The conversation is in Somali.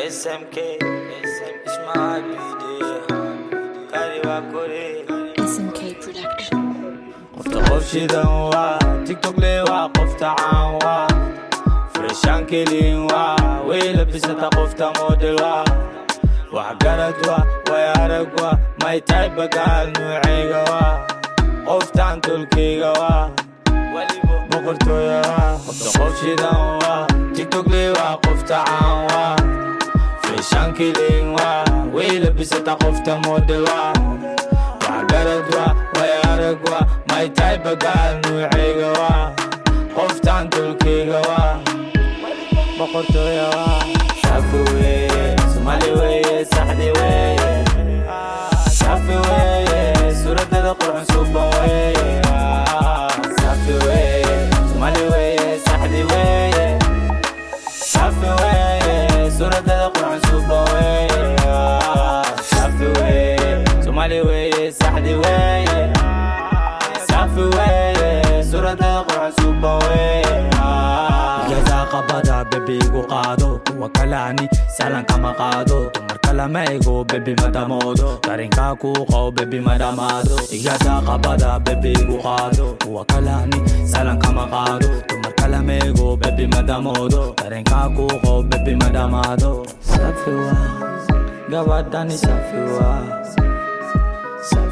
SMK, Ismail Kariwa Kore. SMK Production. qofta qof shidan waa tiktok le waa qofta caan waa freshaan kelin waa way labisata qofta model waa waxgarad waa way arag waa may tahay bagaal nuucayga waa qoftaan tolkayga waa boqortooya waa qofta qof shidan waa tiktok le waa qofta caan waa freshaan kelin waa way labisata qofta model waa waxgarad waa way arag waa may tahay bagaal nuucayga waa qoftaan tolkayga waa boqortooya waa safi weeye somali weeye saxdi weeye safi weeye suuraddada qurxun suuban weeye safi weeye somali weeye saxdi weeye safi weeye suuraddada qurxun suuban weeye safi weeye somali weeye saxdi weeye safi weeye suuraddada qurxun suuban weeye igadaa qabada bebigu qaado kuwa kalaani salan kama qaado dumar kalama ego bebi madamoodo darinkaa kuu qabo bebi madhamaado igadaa qabada bebigu qaado kuwa kalaani salan kama qaado dumar kalama ego bebi madamoodo darinkaa kuu qabo bebi madhamaado safi waa gabadhani safi waa